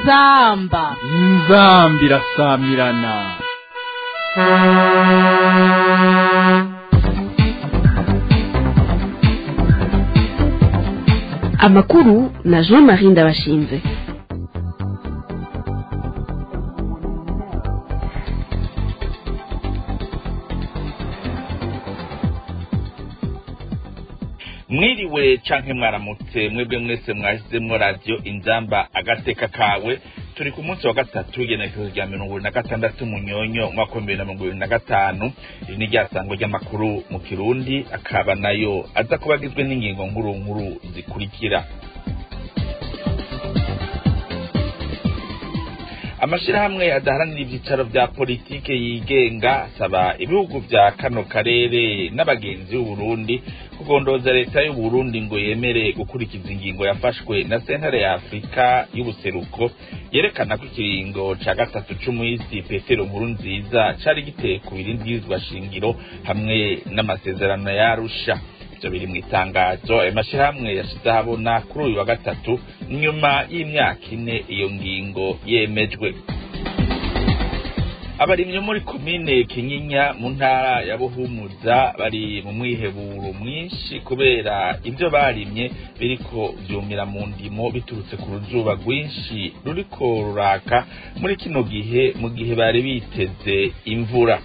inzamba inzambi irasamirana amakuru na jean marie ndabashinze mwiriwe canke mwaramutse mwebwe mwese mwashizemwo radiyo inzamba agateka kawe turi ku munsi wa gatatu igenekerezo rya mirongo ibiri na gatandatu munyonyo umwaka w'ibihumbi bibiri na mirongo ibiri na gatanu iri ni ryasango ry'amakuru mu kirundi akaba nayo aza kuba agizwe n'ingingo nkuru nkuru zikurikira amashirahamwe adaharanira ivyicaro vya politike yigenga asaba ibihugu vya kano karere n'abagenzi b'uburundi kugondoza leta y'uburundi ngo yemere gukurikiza ingingo yafashwe na sentare ya afurika y'ubuseruko yerekana ko ikiringo ca gatatu c'umuhisi petero nkuru nziza cari giteye ku birindwirizwa shingiro hamwe n'amasezerano yarusha ivyo biri mu itangazo ayo mashirahamwe yashize ahabona kuri uyu wa gatatu nyuma y'imyaka ine iyo ngingo yemejwe abarimyi muri komine kinyinya mu ntara ya buhumuza bari mu mwiheburo mwinshi kubera ivyo barimye biriko vyumira mu ndimo biturutse ku ruzuba rwinshi ruriko ruraka muri kino gihe mu gihe bari biteze imvura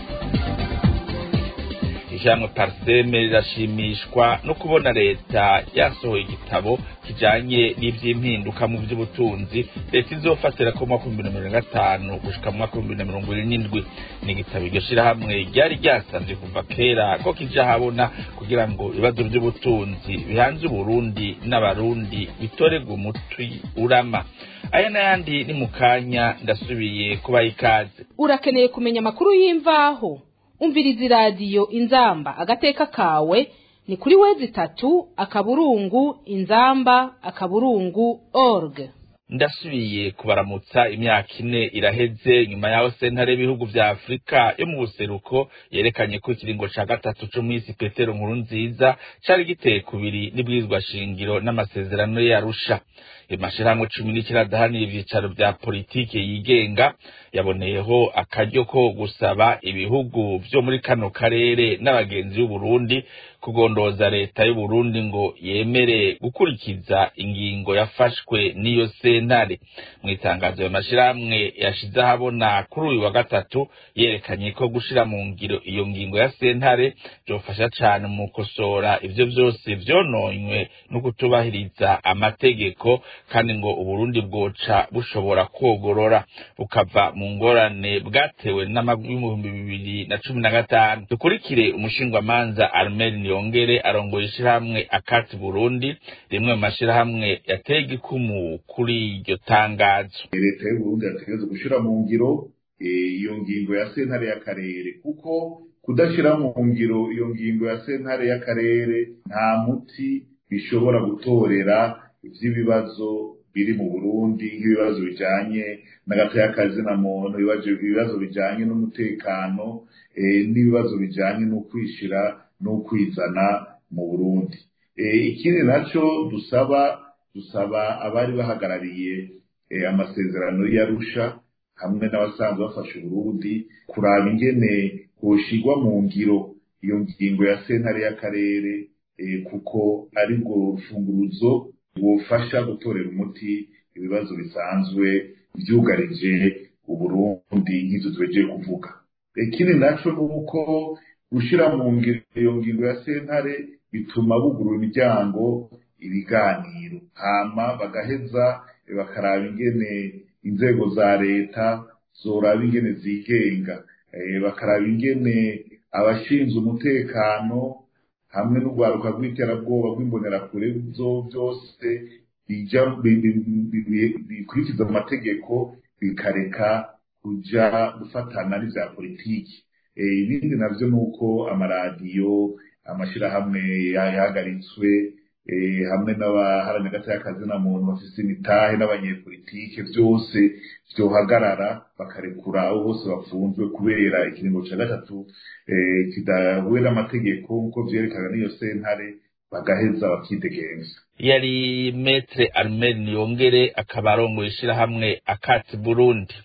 ijambo parseme rirashimishwa no kubona leta yasohoye igitabo kijanye n'ivy'impinduka mu vy'ubutunzi leta izofatira ko mwaka w'ibihumbi na mirongo gatanu gushika mu mwaka w'ibihumbi na mirongo ibiri n'indwi ni igitabo iryo shirahamwe ryari ryasavye kuva kera ko kija habona kugira ngo ibibazo vy'ubutunzi bihanze uburundi n'abarundi bitorerwe umutwi urama aya n'ayandi ni mu kanya ndasubiye kubaha ikaze urakeneye kumenya amakuru y'imvaho umviriza iradiyo inzamba agateka kawe ni kuri wezi itatu akaburungu inzamba akaburungu org ndasubiye kubaramutsa imyaka ine iraheze nyuma yaho sentare y'ibihugu vya afurika yo mu buseruko yerekanye ko ikiringo ca gatatu c'umwisi petero nkuru nziza cari giteye kubiri n'ibwirizwa shingiro n'amasezerano yarusha amashirahamwe cumi n'ikenda adahanira ivyicaro vya politike yigenga yaboneyeho akaryo ko gusaba ibihugu vyo muri kano karere n'abagenzi b'uburundi kugondoza leta y'uburundi ngo yemere gukurikiza ingingo yafashwe n'iyo sentare mu itangazo ayo mashirahamwe yashize ahabona kuri uyu wa gatatu yerekanye ko gushira mu ngiro iyo ngingo ya sentare vyofasha cane mu gukosora ivyo vyose vyononywe no kutubahiriza amategeko kandi ngo uburundi bwoca bushobora kwogorora bukava mu ngorane bwatewe n'ibihumbi bibiri na cumi na gatanu dukurikire umushingwamanza armel niyongere arongoye ishirahamwe akati burundi rimwe mu mashirahamwe yateye igikumu kuri iryo tangazo leta y'uburundi yategereza gushira mu ngiro iyo ngingo ya sentare y'akarere kuko kudashira mu ngiro iyo ngingo ya sentare y'akarere nta muti bishobora gutorera ivy'ibibazo biri mu burundi nk'ibibazo bijanye n'agato y'akazi na muntu ibibazo bijanye n'umutekano n'ibibazo bijanye n'ukwishira n'ukwizana mu burundi ikindi naco dusaba dusaba abari bahagarariye amasezerano y'arusha hamwe n'abasanzwe bafasha uburundi kuraba ingene hoshigwa mu ngiro iyo ngingo ya sentare y'akarere kuko ari bwo rufunguruzo bufasha gutorera umuti ibibazo bisanzwe vyugarije uburundi nk'ivyo twejeje kuvuga ikindi naco ni uko gushira mu ngiro iyo ngingo ya sentare bituma bugurura imiryango ibiganiro hama bagaheza bakaraba ingene inzego za leta zoraba ingene zigenga bakaraba ingene abashinzwe umutekano hamwe n'urwaruka rw'iterabwoba rw'imbonerakure byose bikurikiza amategeko bikareka kuja gufatana n'ivya politiki ibindi navyo ni uko amaradiyo amashirahamwe yahagaritswe hamwe n'abaharanira agati y'akazi na muntu bafise imitahe n'abanyepolitike vyose vyohagarara bakarekura abo bose bafunzwe kubera ikiringo ca gatatu kidahuye n'amategeko nk'uko vyerekana n'iyo sentare bagaheza bakidegenza yari metre armel niyongere akaba arongoye ishirahamwe akati burundi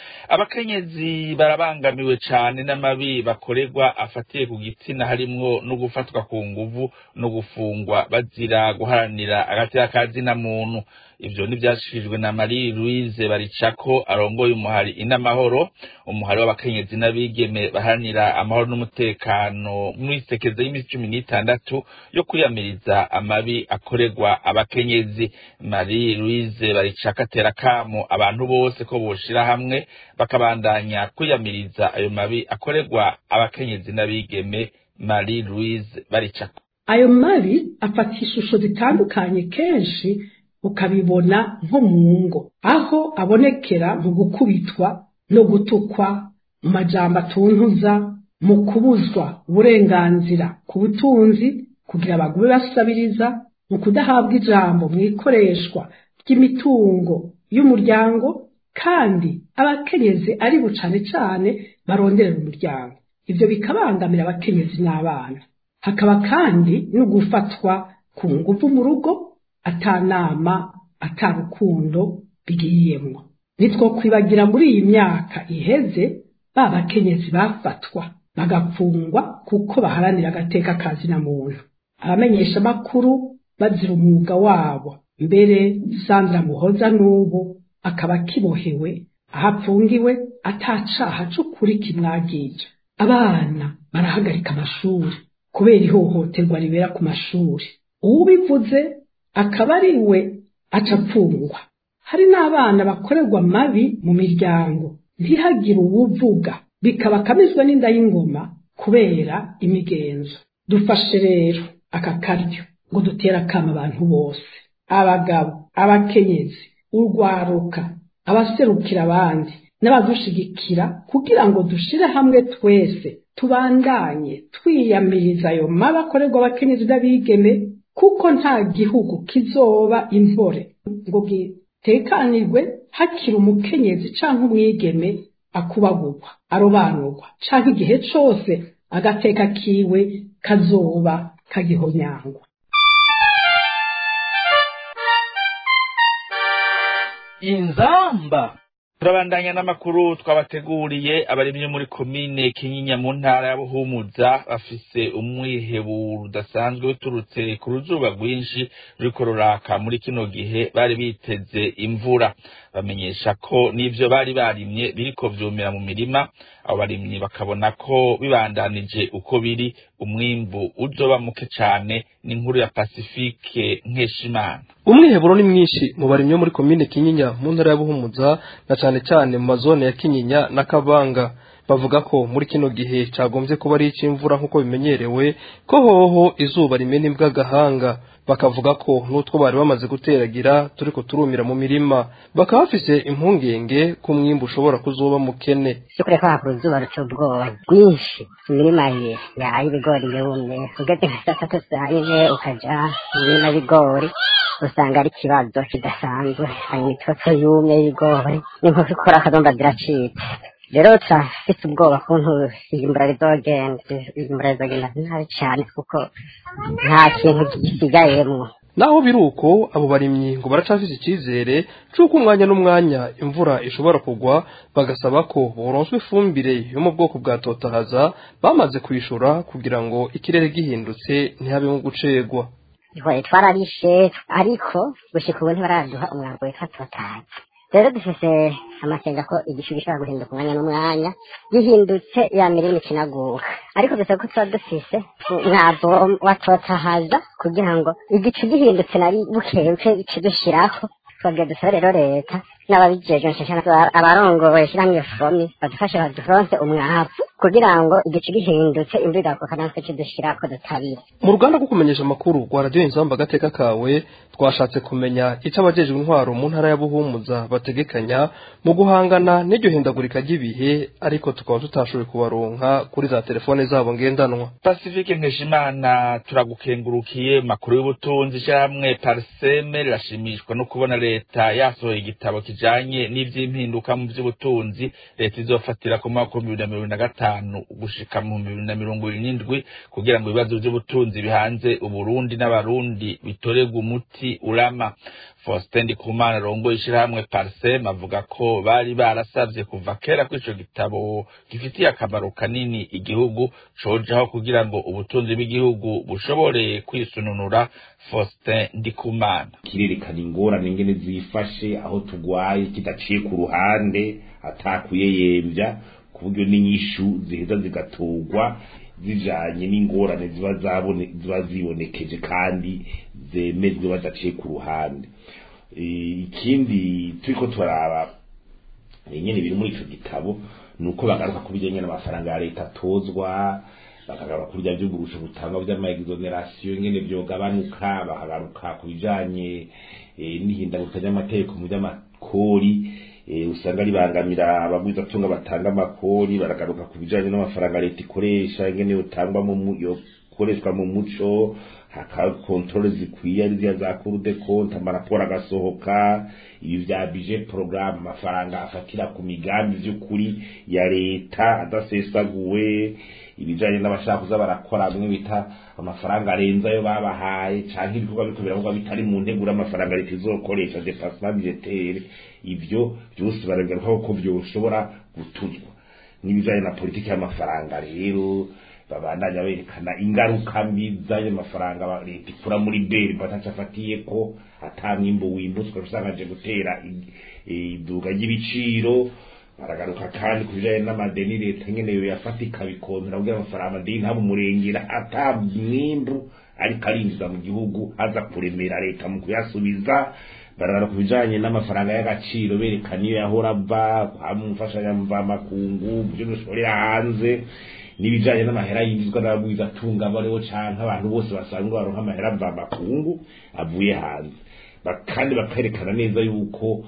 abakenyezi barabangamiwe cane n'amabi bakorerwa afatiye ku gitsina harimwo no gufatwa ku nguvu no gufungwa bazira guharanira agateka ka zina muntu ivyo ntivyashikirijwe na marie louise baricako arongoye umuhari inamahoro umuhari w'abakenyezi n'abigeme baharanira amahoro n'umutekano mw'isekeza y'imisi cumi n'itandatu yo kwiyamiriza amabi akorerwa abakenyezi marie louise baricako atera kamo abantu bose ko boshira hamwe bakabandanya kwiyamiriza ayo mabi akorerwa abakenyezi n'abigeme marie louise baricako ayo mabi afata ishusho zitandukanye kenshi ukabibona nko mu ngo aho abonekera mu gukubitwa no gutukwa mu majambo atuntuza mu kubuzwa uburenganzira ku butunzi kugira bagume basabiriza mu kudahabwa ijambo mu ikoreshwa ry'imitungo y'umuryango kandi abakenyezi ari bo cane cane baronderera umuryango ivyo bikabangamira abakenyezi n'abana hakaba kandi no gufatwa ku nguvu mu rugo atanama atarukundo bigiyemwo nitwo kwibagira muri iyi myaka iheze ba bakenyezi bafatwa bagapfungwa kuko baharanira agateka kazi na muntu abamenyesha makuru bazira umwuga wabo mbere Sandra Muhoza n'ubu akaba kibohewe aho apfungiwe atacaha c'ukuri kimwagije abana barahagarika amashuri kubera ihohoterwa ribera ku mashuri uwubivuze akaba ari we aca apfungwa hari n'abana bakorerwa mabi mu miryango ntihagire uwuvuga bikaba akamizwa n'inda y'ingoma kubera imigenzo dufashe rero aka karyo ngo dutere akama abantu bose abagabo abakenyezi urwaruka abaserukira abandi n'abadushigikira kugira ngo dushire hamwe twese tubandanye twiyamiriza ayo mabi akorerwa abakenyezi n'abigeme kuko nta gihugu kizoba impore ngo gitekanirwe hakiri umukenyezi canke umwigeme akubagurwa arobanurwa canke igihe cose agateka kiwe kazoba kagihonyangwa inzamba turabandanya n'amakuru twabateguriye abarimyi muri komine kinyinya mu ntara ya buhumuza bafise umwiheburo udasanzwe uturutse ku ruzuba rwinshi ruriko ruraka muri kino gihe bari biteze imvura bamenyesha ko n'ivyo bari barimye biriko vyumira mu mirima abo barimyi bakabona ko bibandanije uko biri umwimbu uzoba muke cane n'inkuru ya pasifike nkeshimana umwiheburo ni mwinshi mu barimyi bo muri komine kinyinya mu ntara ya buhumuza na cane cane mu mazone ya kinyinya na kabanga bavuga ko muri kino gihe cagombye kuba ari ic'imvura nk'uko bimenyerewe ko hoho izuba rimena imbwa agahanga bakavuga ko n'utwo bari bamaze guteragira turiko turumira mu mirima bakaba bafise impungenge ko umwimbu ushobora kuzoba mukene by'ukuri ko hakura izuba ruca ubwoba bwinshi imirima ye yahaye ibigori yumye ugeze nka saa tatu saa yine ukaja mu mirima y'ibigori usanga ari ikibazo kidasanzwe hari imitotso yumye y'ibigori n'inkoko ikora akazomba ziracitse rero turafise ubwoba kuntu iyimbura rizogenda iyimbura rizogenda nabi cane kuko nta kintu gisigayemwo naho biri uko abo barimyi ngo baracafise icizere c'uko umwanya n'umwanya imvura ishobora kugwa bagasaba ko boronswa ifumbire yo mu bwoko bwa totahaza bamaze kwishura kugira ngo ikirere gihindutse ntihabemo gucegwa twaye twararishe ariko gushika ubu ntibaraduha umwambo witwa totahaza rero dufise amakenga ko igishu gishobora guhinduka umwanya n'umwanya gihindutse ya mirima ikinaguka ariko dusaba ko tuba dufise umwavu wa totahaza kugira ngo igicu gihindutse nari bukebuke kidushirako twabwiye dusaba rero leta n'ababijejwe nshashana abarongoye ishyirahamwe fomi badufashe baduronse umwavu kugira ngo igicu gihindutse imvura igakuka natwe kidushirako dutabire mu ruganda rwo kumenyesha amakuru rwa radiyo inzamba agateka kawe twashatse kumenya icyo abajejwe intwaro mu ntara ya buhumuza bategekanya mu guhangana n'iryo hindagurika ry'ibihe ariko tukaba tutashoboye kubaronka kuri za telefone zabo ngendanwa pasifike nkeshimana turagukengurukiye makuru y'ubutunzi ishyirahamwe pariseme rirashimishwa no kubona leta yasohoye igitabo kijanye n'ivy'impinduka mu vy'ubutunzi leta izofatira ku mwaka w'ibihumbi bibiri na mirongo na gatanu gatanu gushika mu bibiri na mirongo ibiri n'indwi kugira ngo ibibazo vy'ubutunzi bihanze uburundi n'abarundi bitorerwe umuti urama Faustin Ndikumana rongoye ishirahamwe Parsem avuga ko bari barasavye kuva kera ko ico gitabo gifitiye akamaro kanini igihugu cojaho kugira ngo ubutunzi bw'igihugu bushobore kwisununura Faustin Ndikumana kirerekana ingorane ingene zifashe aho tugwaye kidaciye ku ruhande atakuyeyemvya ku buryo n'inyishu ziheza zigatorwa zijanye n'ingorane ziba zabone ziba zibonekeje kandi zemejwe badaciye ku ruhande ikindi turiko turaraba nyene biri muri ico gitabo nuko bagaruka ku bijanye n'amafaranga ya leta atozwa bakagaruka kuri bya vy'uburusho butangwa vy'amaexoneration ingene vyogabanuka bakagaruka ku bijanye n'ihindaguruka ry'amategeko mu vy'amakori usanga ribangamira abagwizatunga batanga amakori baragaruka ku bijanye n'amafaranga leta ikoresha ingene yotangwa mu yokoreshwa mu muco hakaba kontrole zikwiye ari ziriya za cour de compte amaraporo agasohoka ibi vya budget programme amafaranga afatira ku migambi vy'ukuri ya leta adasesaguwe ibijanye n'abashaka kuza barakora bimwe bita amafaranga arenze ayo babahaye canke ibikorwa biriko biravugwa bitari mu nteguro amafaranga leta izokoresha dépassement budgetaire ivyo vyose baragarukaho ko vyoshobora gutuzwa n'ibijanye na politiki y'amafaranga rero babandanya berekana ingaruka mbi z'ayo mafaranga leta ikura muri beri bataca afatiye ko ata mwimbo wimbutswe usanga aje gutera iduga ry'ibiciro baragaruka kandi ku bijanye n'amadeni leta nyene yo yafata ikabikontera kugira amafaranga amadeni ntabe umurengera ata mwimbu ariko arinjiza mu gihugu aza kuremera leta mu kuyasubiza barara ku bijanye n'amafaranga y'agaciro berekana iyo yahora ava hamufashanyamvamakungu byo dushorera hanze n'ibijanye n'amahera yinjizwa n'abagwiza atunga bariho canke abantu bose basanzwe baronka amahera mvamakungu avuye hanze kandi bakerekana neza yuko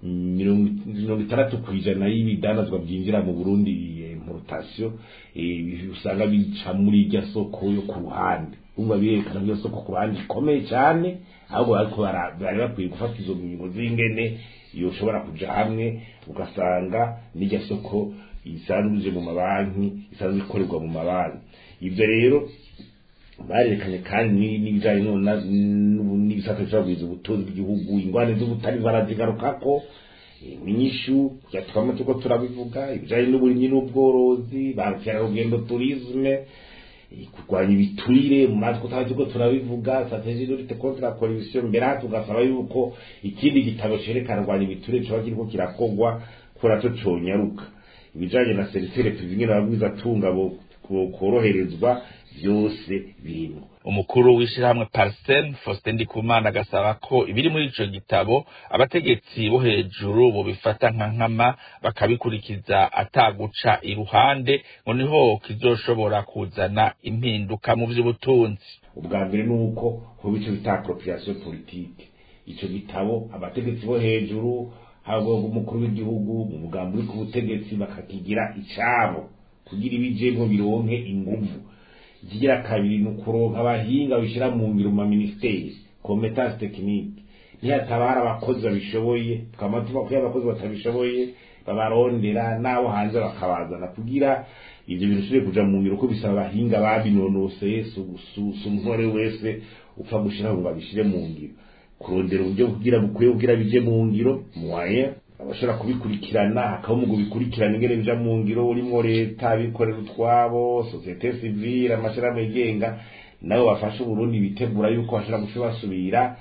mirongo itandatu ku ijana y'ibidandazwa byinjira mu burundi importation usanga bica muri irya soko yo ku ruhande umva birerekana ko iyo soko ku ruhande ikomeye cyane ahubwo ariko bari bakwiye gufata izo ngingo z'ingene yoshobora kuja hamwe ugasanga n'irya soko isanzwe mu mabanki isanzwe ikorerwa mu mabanki ibyo rero barerekanye kandi n'ibijanye n'ibisata vyagwiza ubutunzi bw'igihugu ingwane z'ubutari barazigarukako inyishu twama turiko turabivuga ibijanye n'uburimyi n'ubworozi ba mukerarugendo turisme kurwanya ibiturire mu matwi tutaba turiko turabivuga strategie de lutte contre la corruption mbere aha tugasaba yuko ikindi gitabo cerekana kurwanya ibiturire coba kiriko kirakogwa kubera co conyaruka ibijanye na serisere tuzi ingene abagwiza atunga koroherezwa vyose birimo umukuru w'ishirahamwe Parsem Faustin Ndikumana agasaba ko ibiri muri ico gitabo abategetsi bo hejuru bo bifata nka nkama bakabikurikiza ataguca iruhande ngo niho kizoshobora kuzana impinduka mu vy'ubutunzi ubwa mbere nuko hoba ico bita appropriation politique ico gitabo abategetsi bo hejuru haba umukuru w'igihugu mu mugambi uri ku butegetsi bakakigira icabo kugira ibijemwo bironke inguvu ikigira kabiri ni ukuronka abahinga bishyira mu ngiro mu maministeri competence technique ntihataba hari abakozi babishoboye tukaba tuba ko abakozi batabishoboye babarondera n'abo hanze bakabazana kugira ibyo bintu bishobore kuja mu ngiro ko bisaba abahinga babinonoseye si umusore wese upfa gushiraho ngo babishire mu ngiro kurondera uburyo kugira bukwiye kugira bije mu ngiro moyen abashobora kubikurikirana hakaba umugwi bikurikirana ingene bija mu ngiro urimwo leta abikorera utwabo societe civile amashirahamwe yigenga nabo bafasha uburundi bitegura yuko bashobora guca basubira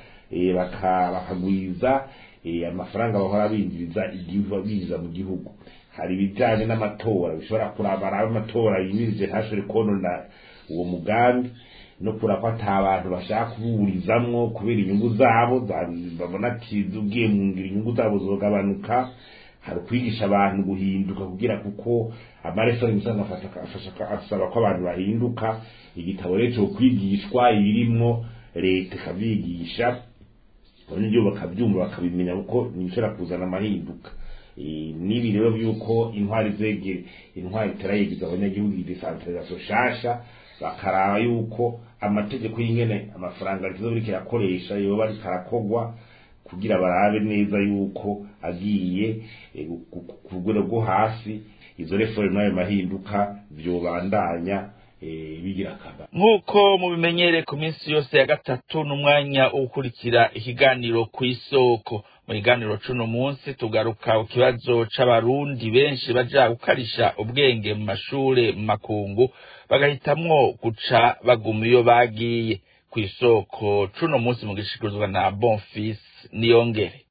bakagwiza amafaranga bahora binjiriza igihugu binjiza mu gihugu hari ibijanye n'amatora bishobora kurabara amatora yimirije ntashobore konona uwo mugambi no kura ko ata abantu bashaka kuburizamwo kubera inyungu zabo babona ati ugiye mu ngiro inyungu zabo zogabanuka hari ukwigisha abantu guhinduka kugira kuko amareforme usanga asaba ko abantu bahinduka igitabo rero cyo kwigishwa ibirimwo leta ikavyigisha abanyagihugu bakavyumva bakabimenya kuko nibishobora kuzana amahinduka n'ibi rero vy'uko intwari zegere intwari itarayegiza abanyagihugu idesantralisation shasha bakaraba yuko amategeko y'ingene amafaranga rikizoba kirakoresha yoba ariko arakogwa kugira barabe neza yuko agiye ku rugero rwo hasi izo reforme n'ayo mahinduka vyobandanya eh, bigira akamaro nk'uko mubimenyere ku minsi yose ya gatatu n'umwanya wo gukurikira ikiganiro ku isoko mu kiganiro c'uno munsi tugaruka ku kibazo c'abarundi benshi baja gukarisha ubwenge mu mashure mu makungu bagahitamwo guca baguma iyo bagiye ku isoko c'uno munsi mu gishikirizwa na bonfis niyongere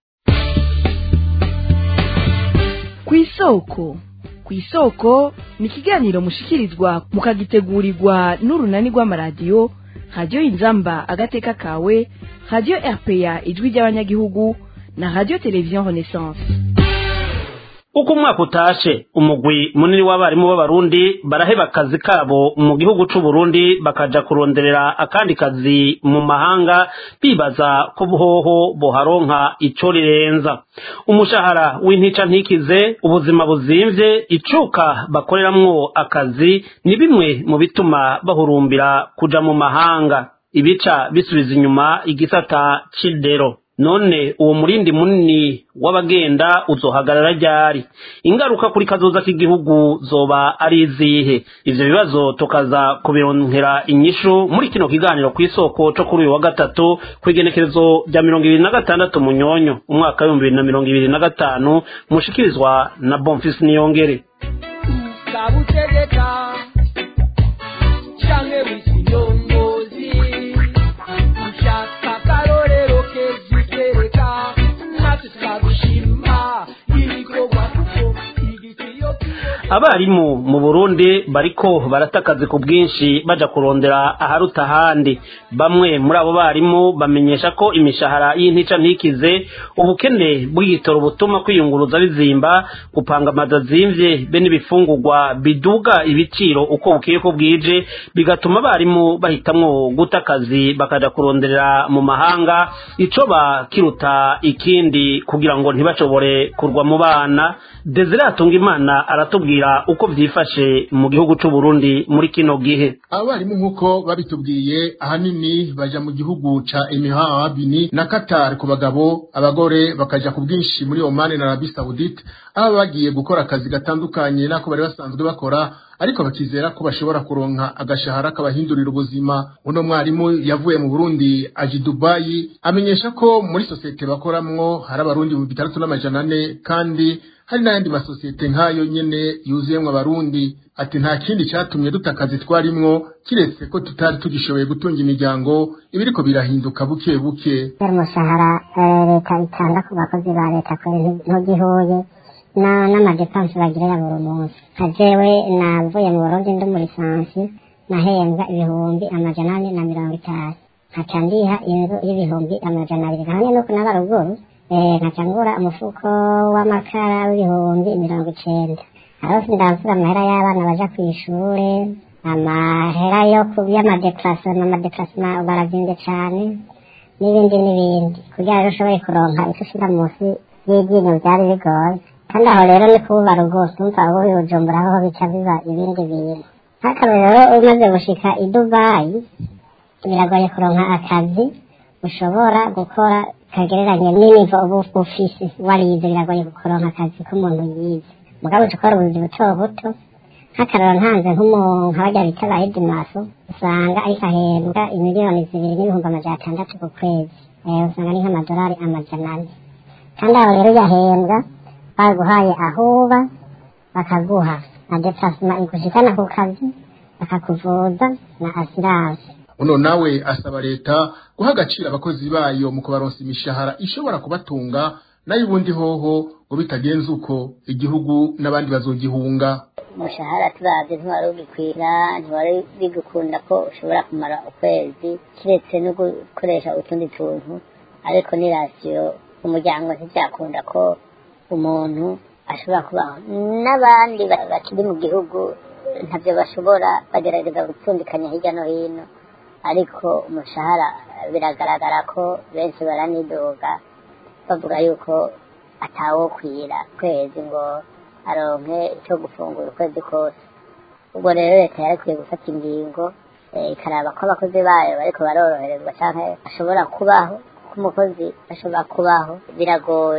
ku isoko ku isoko ni ikiganiro mushikirizwa mukagitegurirwa n'urunani rw'amaradiyo radiyo inzamba agateka kawe radiyo rpa ijwi ry'abanyagihugu na radiyo televiziyo renaissance uko umwaka utashe umugwi munini w'abarimu b'abarundi baraheba akazi kabo mu gihugu c'u Burundi bakaja kuronderera akandi kazi mu mahanga bibaza ko buhoho boharonka ico rirenza umushahara w'intica ntikize ubuzima buzimvye icuka bakoreramwo akazi ni bimwe mu bituma bahurumbira kuja mu mahanga ibica bisubiza inyuma igisata c'indero none uwo murindi munini w'abagenda uzohagarara ryari ingaruka kuri kazoza k'igihugu zoba ari izihe ivyo bibazo tukaza kubironkera inyishu muri kino kiganiro ku isoko co kuri uyu wa gatatu kw'igenekerezo rya mirongo ibiri na gatandatu munyonyo umwaka w'ibihumbi bibiri na mirongo ibiri na gatanu mushikirizwa na bonfisi niyongere kabutegeka canke w'ikinyongozi ushaka akarorero kezitwereka natwe twagushima ibikorwa kuko igitiyo abarimu mu burundi bariko barata akazi ku bwinshi baja kurondera aharuta ahandi bamwe muri abo barimu bamenyesha ko imishahara y'intica ntikize ubukene bw'igitoro butuma kwiyunguruza bizimba gupanga amazu azimvye be n'ibifungurwa biduga ibiciro uko bukeye ko bwije bigatuma abarimu bahitamwo guta akazi bakaja kuronderera mu mahanga ico bakiruta ikindi kugira ngo ntibashobore kurwa mu bana desire atungimana aratubwira uko vyifashe mu gihugu c'u Burundi muri kino gihe abarimu nk'uko babitubwiye ahanini baja mu gihugu ca Emirat Arabini na Qatar ku bagabo abagore bakaja ku bwinshi muri Oman na Arabie Saoudite aho bagiye gukora akazi gatandukanye nako bari basanzwe bakora ariko bakizera ko bashobora kuronka agashahara kabahindurira ubuzima uno mwarimu yavuye mu Burundi aje i Dubai amenyesha ko muri sosiyete bakoramwo hari abarundi mu bitandatu n'amajana ane kandi hari n'ayandi masosiyete nk'ayo nyene yuzuyemwo abarundi ati nta kindi catumye duta akazi twarimwo kiretse ko tutari tugishoboye gutunga imiryango ibiriko birahinduka buke buke kubera umushahara eh, leta itanga ku bakozi ba leta kure ntugihuye na n'amadepanse bagira ya buri munsi nka jewe navuye mu burundi ndi muri lisansi nahembwa ibihumbi amajana ane na mirongo itanu nkaca ndiha inzu y'ibihumbi amajana abiri hamwe nuko naba ruguru eh, nkaca ngura umufuko w'amakara w'ibihumbi mirongo icenda aho sindavura amahera y'abana baja kw'ishure amahera yo ku y'amadeparasema amadeparasema baravyimbye cane n'ibindi n'ibindi kugira rero ushobore kuronka ico ushira munsi y'iryinyo vyari bigoye kandi aho rero ni kububara rwose umva ubu bibujumbura aho bica biba ibindi bintu nk'akarorero umaze gushika i dubayi biragoye kuronka akazi ushobora gukora kagereranye n'inivo uba ufise warize biragoye kuronka akazi k'umuntu yize mugabo uca ukora ubuzi buto buto nk'akarorero ntanze nk'umuntu nk'abarya bita ba edimaso usanga ariko ahembwa imiliyoni zibiri n'ibihumbi amajana atandatu ku kwezi Eh, usanga ni nk'amadolari amajana ane kandi aho rero yahembwa baguhaye aho uba bakaguha na deparasema igushikana ku kazi bakakuvuza na asiranse uno nawe asaba leta guha agaciro abakozi bayo mu kubaronsa imishahara ishobora kubatunga nayo ubundi hoho ngo bitagenze uko igihugu n'abandi bazogihunga umushahara turavye ntiwari ugikwira ntiwari bigukunda ko ushobora kumara ukwezi kiretse no gukoresha utundi tuntu ariko ni rasiyo umuryango ntivyakunda ko umuntu ashobora kubaho n'abandi ba- bakiri mu gihugu ntavyo bashobora bagerageza gupfundikanya hirya no hino ariko umushahara biragaragara ko benshi baranidoga bavuga yuko atawokwira kwezi ngo aronke ico gufungura ukwezi kose ubwo rero leta yarakwiye gufata ingingo eh, ikaraba ko abakozi bayo bariko baroroherezwa canke bashobora kubaho ko umukozi ashobora kubaho biragoye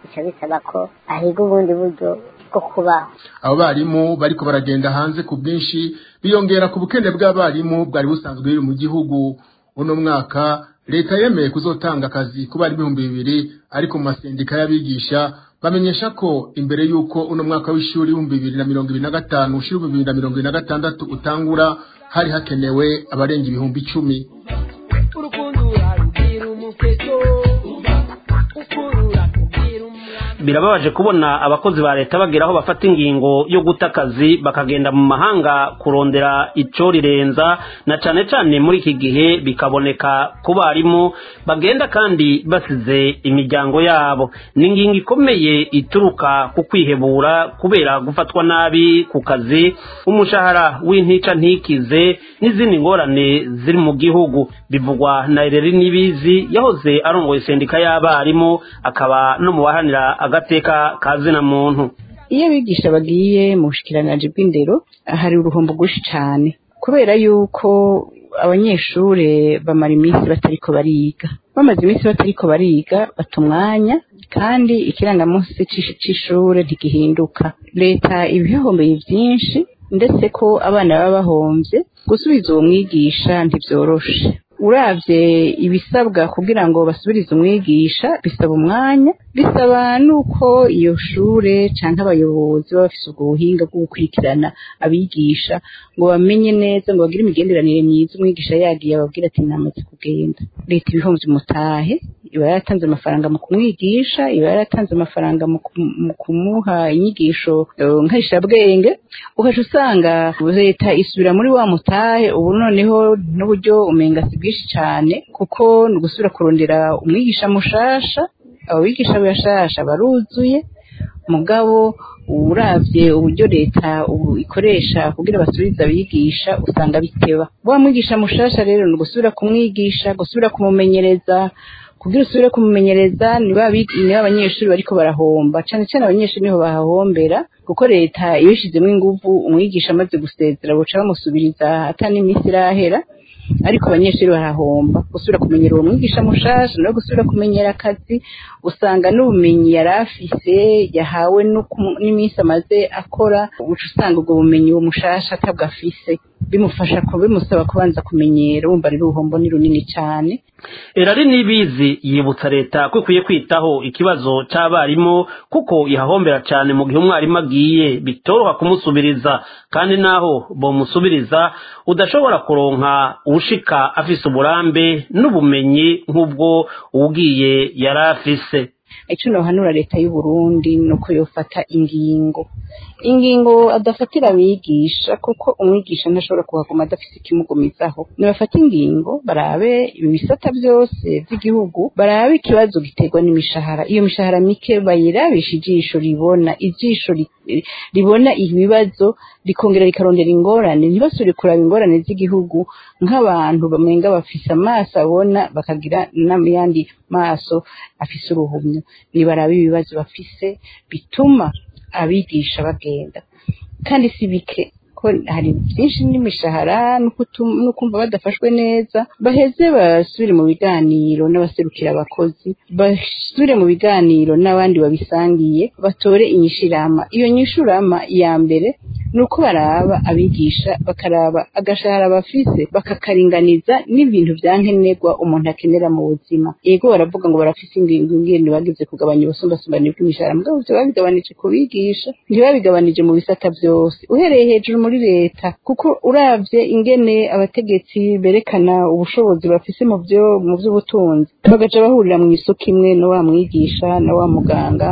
bica bisaba ko ahiga ubundi buryo bwo kubaho abo barimu bariko baragenda hanze ku bwinshi biyongera ku bukene bw'abarimu bwari busanzwe biri mu gihugu uno mwaka leta yemeye kuzotanga akazi ku bari ibihumbi bibiri ariko mu masendika y'abigisha bamenyesha ko imbere y'uko uno mwaka w'ishuri w'ibihumbi bibiri na mirongo ibiri na gatanu ushira ibihumbi bibiri na mirongo ibiri na gatandatu utangura hari hakenewe abarenga ibihumbi icumi urukundo urarugira umukezo ukurura kugira umwana birababaje kubona abakozi ba leta bagera aho bafata ingingo yo guta akazi bakagenda mu mahanga kurondera ico rirenza na cane cane muri iki gihe bikaboneka ku barimu bagenda kandi basize imiryango yabo ni ingingo ikomeye ituruka ku kwihebura kubera gufatwa nabi ku kazi umushahara w'intica ntikize n'izindi ngorane ziri mu gihugu bivugwa na Ireri Nibizi yahoze arongoye sendika y'abarimu akaba no mu bahanira agateka ka zina muntu iyo abigisha bagiye mu bushikiranganji bw'indero hari uruhombo rwinshi cyane kubera yuko abanyeshure bamara iminsi batariko bariga bamaze iminsi batariko bariga bata umwanya kandi ikirangamunsi c'ish- c'ishure ntigihinduka leta ibihombeye vyinshi ndetse ko abana baba bahomvye gusubiza uwo mwigisha ntivyoroshe uravye ibisabwa kugira ngo basubirize umwigisha bisaba umwanya bisaba nuko iyo shure canke abayobozi baba bafise ubwo buhinga bwo gukurikirana abigisha ngo bamenye neza ngo bagire imigenderanire myiza umwigisha yagiye ababwira ati namaze kugenda leta ibihomvye umutahe iba yaratanze amafaranga mu kumwigisha iba yaratanze amafaranga mu kum- mu kumuha inyigisho eh, nkahishabwenge ugaca usanga leta isubira muri wa mutahe ubu noneho n'uburyo umenga si bwinshi cyane kuko ni ugusubira kurondera umwigisha mushasha abo bigisha bashasha baruzuye mugabo uravye uburyo leta ubu ikoresha kugira basubize abigisha usanga biteba wa mwigisha mushasha rero ni ugusubira kumwigisha gusubira kumumenyereza kugira usubire kumumenyereza niba abi- niba abanyeshuri bariko barahomba cane cane abanyeshuri niho bahahombera kuko leta iyo ishizemo inguvu umwigisha amaze gusezera boca bamusubiriza ata n'iminsi irahera ariko abanyeshuri barahomba gusubira kumenyera uwo mwigisha mushasha no gusubira kumenyera akazi usanga n'ubumenyi yari afise yahawe no ku- n'iminsi amaze akora uca usanga ubwo bumenyi uwo mushasha atabwo afise bimufasha ko bimusaba kubanza kumenyera wumva rero uruhombo ni runini cyane erari nibizi yibutsa leta ko ikwiye kwitaho ikibazo c'abarimu kuko ihahombera cane mu gihe umwarimu agiye bitoroha kumusubiriza kandi naho bomusubiriza udashobora kuronka uwushika afise uburambe n'ubumenyi nk'ubwo uwugiye yari afise ico nohanura leta y'u Burundi nuko yofata ingingo ingingo adafatira abigisha kuko umwigisha ntashobora kuhaguma adafise ikimugumizaho nibafata ingingo barabe ibi bisata byose by'igihugu barabe ikibazo giterwa n'imishahara iyo mishahara mike bayirabisha ijisho ribona ijisho ri- ribona ibibazo rikongera rikarondera ingorane ntibasubire kuraba ingorane z'igihugu nk'abantu bamenga bafise amaso abona bakagira n'ayandi maso afise uruhumyo nibarabe ibibazo bafise bituma abigisha bagenda kandi si bike ko hari byinshi n'imishahara no kutum- no kumva badafashwe neza baheze basubire mu biganiro n'abaserukira abakozi basubire mu biganiro n'abandi babisangiye batore inyishirama iyo nyishurama ya mbere ni uko baraba abigisha bakaraba agashahara bafise bakakaringaniza n'ibintu vya nkenerwa umuntu akenera mu buzima yego baravuga ngo barafise ingingo ingene bagize kugabanya ubusumbasumbane bw'imishahara mugabo ivyo babigabanije ku bigisha ntibabigabanije mu bisata vyose uhereye hejuru muri leta kuko uravye ingene abategetsi berekana ubushobozi bafise mu vyo mu vy'ubutunzi bagaca bahurira mu isoko imwe na wa mwigisha na wa muganga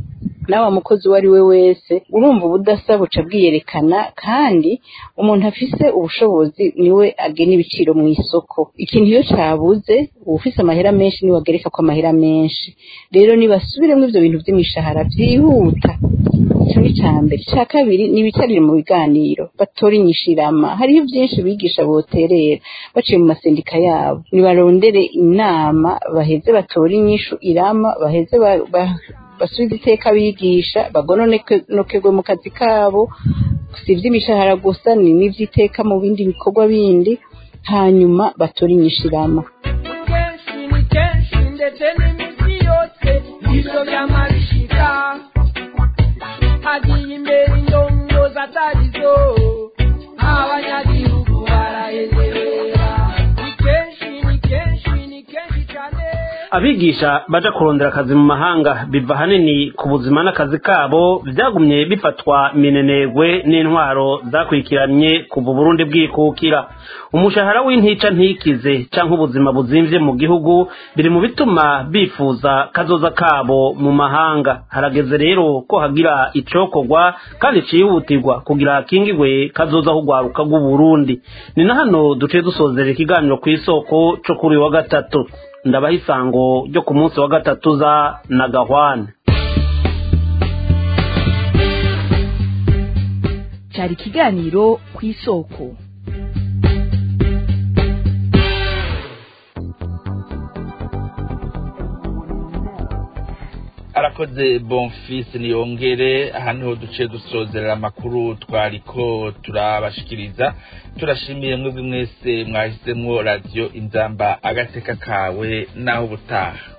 na wa mukozi uwo ari we wese urumva ubudasa buca bwiyerekana kandi umuntu afise ubushobozi niwe agena ibiciro mu isoko ikintu iyo cabuze uwufise amahera menshi niwe agereka ko amahera menshi rero nibasubiremwo ivyo bintu vy'imishahara vyihuta ico ni ca mbere ica kabiri ni ibicarire mu biganiro batora inyishirama hariho vyinshi bigisha boterera baciye mu masendika yabo nibarondere inama baheze batore inyishu irama baheze ba- ba- basubize iteka abigisha bagononokerwe mu kazi kabo si ivy'imishahara gusa ni n'ivy'iteka mu bindi bikorwa bindi hanyuma batore inyishirama kenshi ni kenshi ndetse n'iminsi yose ivyo vyama bishika abigisha baja kurondera akazi mu mahanga biva hanini ku buzima n'akazi kabo vyagumye bifatwa minenegwe n'intwaro zakurikiranye kuva Burundi bwikukira umushahara w'intica ntikize canke ubuzima buzimvye mu gihugu biri mu bituma bifuza kazoza kabo mu mahanga harageze rero ko hagira icokorwa kandi cihutirwa kugira hakingirwe kazoza hugwaruka rw'u Burundi ni na hano duciye dusozera ikiganiro kw'isoko co kuri uyu wa gatatu ndabaha isango ryo ku munsi wa gatatu za nagahwane cyari ikiganiro ku isoko arakoze bonfisi niyongere aha niho duciye dusozerera amakuru twariko turabashikiriza turashimiye mwebwe mwese mwahisemo radiyo inzamba agateka kawe naho ubutaha